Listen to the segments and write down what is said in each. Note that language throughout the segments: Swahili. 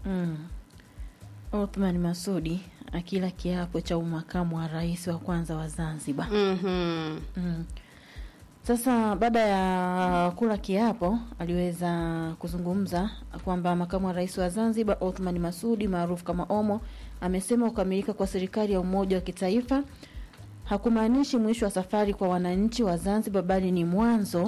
Mm. Othman Masudi akila kiapo cha umakamu wa rais wa kwanza wa Zanzibar. Mhm. Mm. Sasa baada ya kula kiapo aliweza kuzungumza kwamba makamu wa rais wa Zanzibar Othman Masudi maarufu kama Omo amesema kukamilika kwa serikali ya umoja wa kitaifa hakumaanishi mwisho wa safari kwa wananchi wa Zanzibar bali ni mwanzo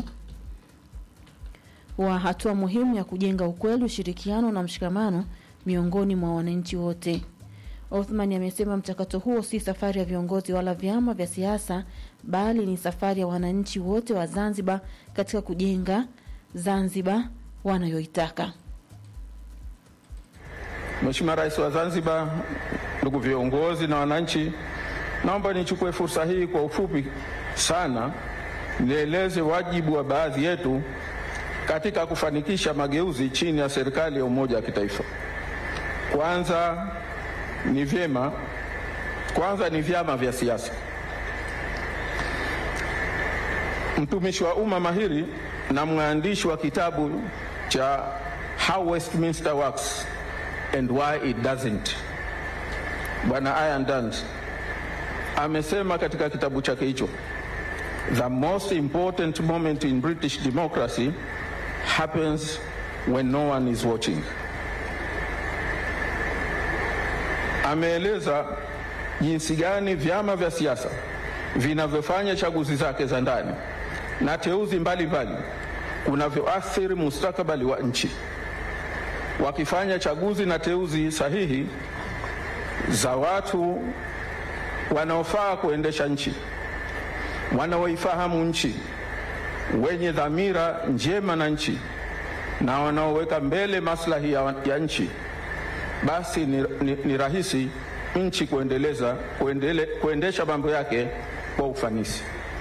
wa hatua muhimu ya kujenga ukweli, ushirikiano na mshikamano miongoni mwa wananchi wote. Othman amesema mchakato huo si safari ya viongozi wala vyama vya siasa bali ni safari ya wananchi wote wa Zanzibar katika kujenga Zanzibar wanayoitaka. Mheshimiwa Rais wa Zanzibar, ndugu viongozi na wananchi, naomba nichukue fursa hii kwa ufupi sana nieleze wajibu wa baadhi yetu katika kufanikisha mageuzi chini ya serikali ya umoja wa kitaifa. Kwanza ni vyema, kwanza ni vyama vya siasa. Mtumishi wa umma mahiri na mwandishi wa kitabu cha How Westminster Works and Why It Doesn't, Bwana Ian Duns amesema katika kitabu chake hicho, the most important moment in British democracy happens when no one is watching. Ameeleza jinsi gani vyama vya siasa vinavyofanya chaguzi zake za ndani na teuzi mbalimbali kunavyoathiri mustakabali wa nchi. Wakifanya chaguzi na teuzi sahihi za watu wanaofaa kuendesha nchi, wanaoifahamu nchi, wenye dhamira njema na nchi na wanaoweka mbele maslahi ya, ya nchi, basi ni, ni, ni rahisi nchi kuendeleza kuendele, kuendesha mambo yake kwa ufanisi.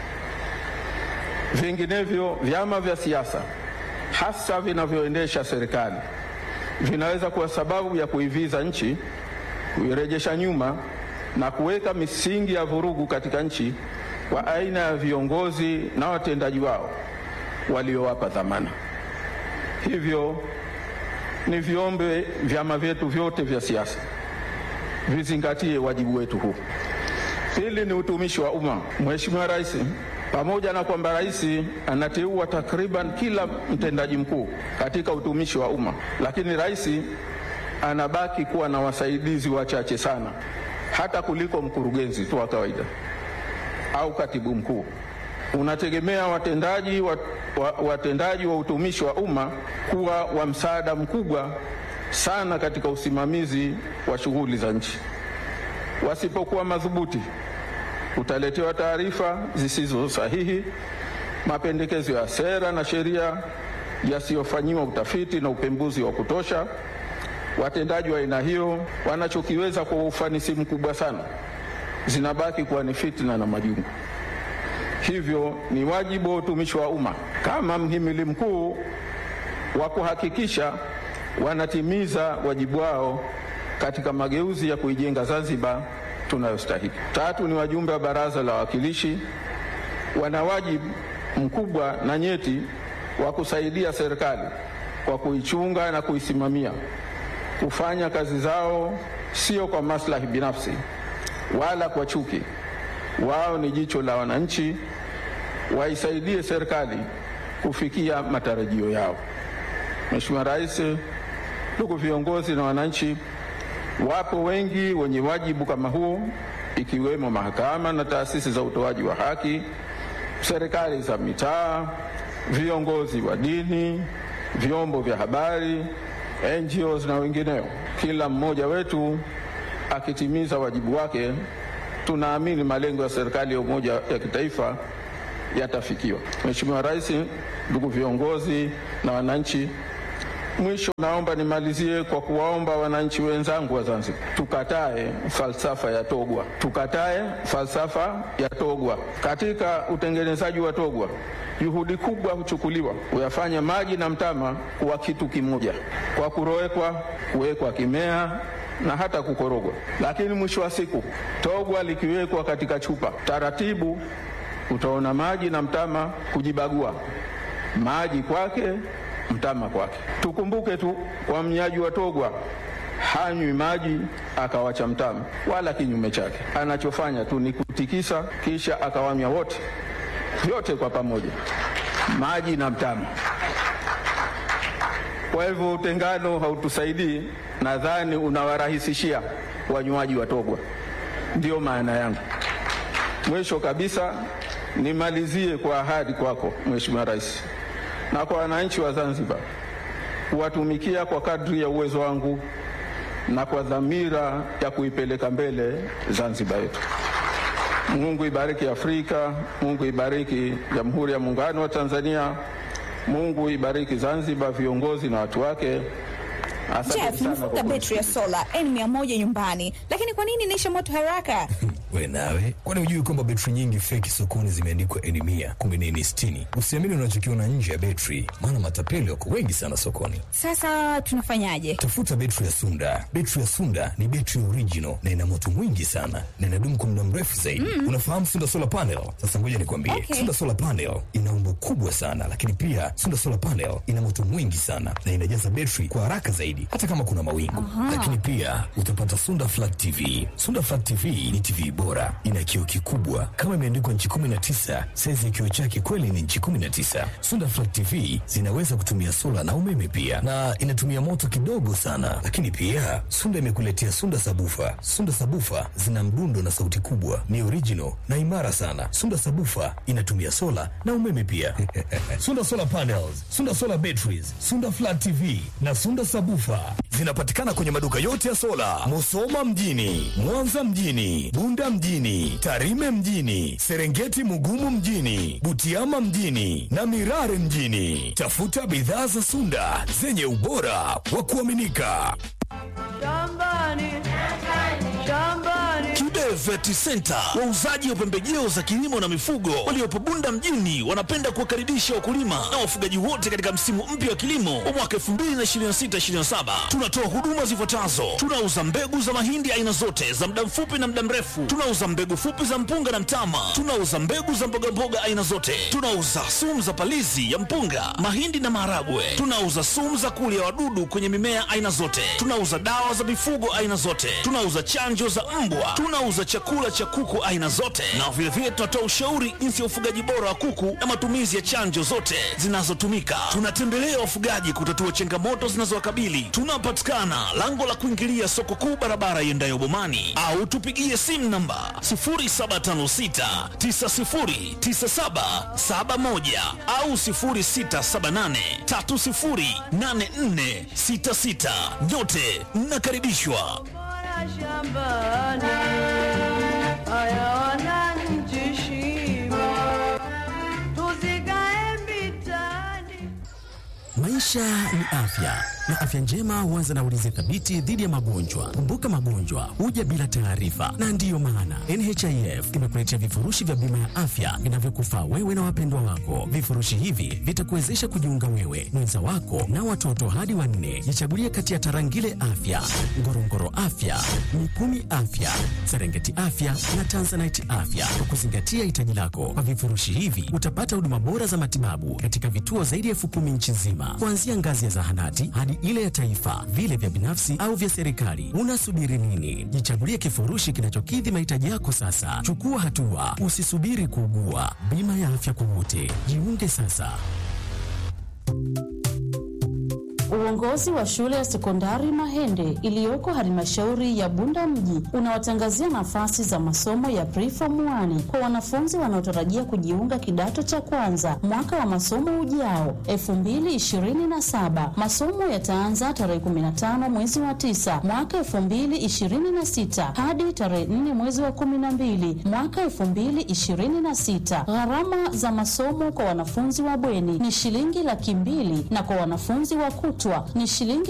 Vinginevyo, vyama vya siasa hasa vinavyoendesha serikali vinaweza kuwa sababu ya kuiviza nchi, kuirejesha nyuma na kuweka misingi ya vurugu katika nchi kwa aina ya viongozi na watendaji wao waliowapa dhamana. Hivyo ni viombe vyama vyetu vyote vya siasa vizingatie wajibu wetu huu. Pili ni utumishi wa umma. Mheshimiwa Rais, pamoja na kwamba rais anateua takriban kila mtendaji mkuu katika utumishi wa umma, lakini rais anabaki kuwa na wasaidizi wachache sana, hata kuliko mkurugenzi tu wa kawaida au katibu mkuu. Unategemea watendaji wa, wa, watendaji wa utumishi wa umma kuwa wa msaada mkubwa sana katika usimamizi wa shughuli za nchi. Wasipokuwa madhubuti, utaletewa taarifa zisizo sahihi, mapendekezo ya sera na sheria yasiyofanyiwa utafiti na upembuzi wa kutosha. Watendaji wa aina hiyo wanachokiweza kwa ufanisi mkubwa sana, zinabaki kuwa ni fitna na majungu. Hivyo ni wajibu wa utumishi wa umma kama mhimili mkuu wa kuhakikisha wanatimiza wajibu wao katika mageuzi ya kuijenga Zanzibar tunayostahili. Tatu ni wajumbe wa Baraza la Wawakilishi, wana wajibu mkubwa na nyeti wa kusaidia serikali kwa kuichunga na kuisimamia, kufanya kazi zao sio kwa maslahi binafsi wala kwa chuki. Wao ni jicho la wananchi, waisaidie serikali kufikia matarajio yao. Mheshimiwa Rais, ndugu viongozi na wananchi, wapo wengi wenye wajibu kama huo, ikiwemo mahakama na taasisi za utoaji wa haki, serikali za mitaa, viongozi wa dini, vyombo vya habari, NGOs na wengineo. Kila mmoja wetu akitimiza wajibu wake, tunaamini malengo ya serikali ya umoja ya kitaifa yatafikiwa. Mheshimiwa Rais, ndugu viongozi na wananchi, mwisho naomba nimalizie kwa kuwaomba wananchi wenzangu wa Zanzibar, tukatae falsafa ya Togwa, tukatae falsafa ya Togwa. Katika utengenezaji wa Togwa, juhudi kubwa huchukuliwa kuyafanya maji na mtama kuwa kitu kimoja, kwa kurowekwa, kuwekwa kimea na hata kukorogwa. Lakini mwisho wa siku Togwa likiwekwa katika chupa, taratibu utaona maji na mtama kujibagua, maji kwake, mtama kwake. Tukumbuke tu kwa mnyaji wa Togwa hanywi maji akawacha mtama, wala kinyume chake. Anachofanya tu ni kutikisa, kisha akawanywa wote, vyote kwa pamoja, maji na mtama. Kwa hivyo utengano hautusaidii, nadhani unawarahisishia wanywaji wa Togwa. Ndiyo maana yangu. Mwisho kabisa, nimalizie kwa ahadi kwako Mheshimiwa Rais na kwa wananchi wa Zanzibar kuwatumikia kwa kadri ya uwezo wangu na kwa dhamira ya kuipeleka mbele Zanzibar yetu. Mungu ibariki Afrika, Mungu ibariki Jamhuri ya Muungano wa Tanzania, Mungu ibariki Zanzibar, viongozi na watu wake. Asante Jeff, sana nimefunga kwa betri ya sola N100 nyumbani, lakini kwa nini inaisha moto haraka? We nawe, kwani hujui kwamba betri nyingi feki sokoni zimeandikwa N mia kumbe ni N sitini? Usiamini unachokiona nje ya betri, maana matapeli wako wengi sana sokoni. Sasa tunafanyaje? Tafuta betri ya Sunda. Betri ya Sunda ni betri original na ina moto mwingi sana na inadumu kwa muda mrefu zaidi. Unafahamu Sunda solar panel? Sasa ngoja nikwambie, Okay. Sunda solar panel ina umbo kubwa sana, lakini pia Sunda solar panel ina moto mwingi sana na inajaza betri kwa haraka zaidi, hata kama kuna mawingu. Lakini pia utapata Sunda flat TV. Sunda flat TV ni TV bora, ina kioo kikubwa kama imeandikwa nchi 19. Saizi ya kioo chake kweli ni nchi 19. Sunda flat TV zinaweza kutumia sola na umeme pia, na inatumia moto kidogo sana. Lakini pia Sunda imekuletea Sunda sabufa. Sunda sabufa zina mdundo na sauti kubwa, ni original na imara sana. Sunda sabufa inatumia sola na umeme pia. Sunda solar panels, Sunda solar batteries, Sunda flat TV na Sunda sabufa zinapatikana kwenye maduka yote ya sola, Musoma mjini, Mwanza mjini, Bunda mjini, Tarime mjini, Serengeti Mugumu mjini, Butiama mjini na Mirare mjini. Tafuta bidhaa za Sunda zenye ubora wa kuaminika. Kibe Vet Center, wauzaji wa pembejeo za kilimo na mifugo waliopo Bunda mjini, wanapenda kuwakaribisha wakulima na wafugaji wote katika msimu mpya wa kilimo wa mwaka 2026/2027. Tunatoa huduma zifuatazo: tunauza mbegu za mahindi aina zote za muda mfupi na muda mrefu, tunauza mbegu fupi za mpunga na mtama, tunauza mbegu za mbogamboga aina zote, tunauza sumu za palizi ya mpunga, mahindi na maharagwe, tunauza sumu za kulia wadudu kwenye mimea aina zote, tunauza dawa za mifugo aina zote, tunauza chanjo za mbwa, tunauza chakula cha kuku aina zote, na vilevile tunatoa ushauri jinsi ya ufugaji bora wa kuku na matumizi ya chanjo zote zinazotumika. Tunatembelea wafugaji kutatua changamoto zinazowakabili. Tunapatikana lango la kuingilia soko kuu, barabara iendayo Bomani, au tupigie simu namba 0756 909771 au 0678 308466. Nyote mnakaribishwa. shambani hayawana nchi shima tuzikae mitani Maisha ni afya na afya njema huanza na ulinzi thabiti dhidi ya magonjwa. Kumbuka, magonjwa huja bila taarifa, na ndiyo maana NHIF imekuletea vifurushi vya bima ya afya vinavyokufaa wewe na wapendwa wako. Vifurushi hivi vitakuwezesha kujiunga wewe, mwenza wako na watoto hadi wanne. Jichagulie kati ya Tarangire Afya, Ngorongoro Afya, Mikumi Afya, Serengeti Afya na Tanzanite Afya kwa kuzingatia hitaji lako. Kwa vifurushi hivi utapata huduma bora za matibabu katika vituo zaidi ya elfu kumi nchi nzima, kuanzia ngazi ya zahanati hadi ile ya taifa, vile vya binafsi au vya serikali. Unasubiri nini? Jichagulie kifurushi kinachokidhi mahitaji yako sasa. Chukua hatua, usisubiri kuugua. Bima ya afya kwa wote, jiunge sasa. Uongozi wa shule ya sekondari Mahende iliyoko halmashauri ya Bunda mji unawatangazia nafasi za masomo ya preform 1 kwa wanafunzi wanaotarajia kujiunga kidato cha kwanza mwaka wa masomo ujao 2027. Masomo yataanza tarehe 15 mwezi wa 9 mwaka 2026 hadi tarehe 4 mwezi wa 12 mwaka 2026. Gharama za masomo kwa wanafunzi wa bweni ni shilingi laki mbili na kwa wanafunzi wa kutwa ni shilingi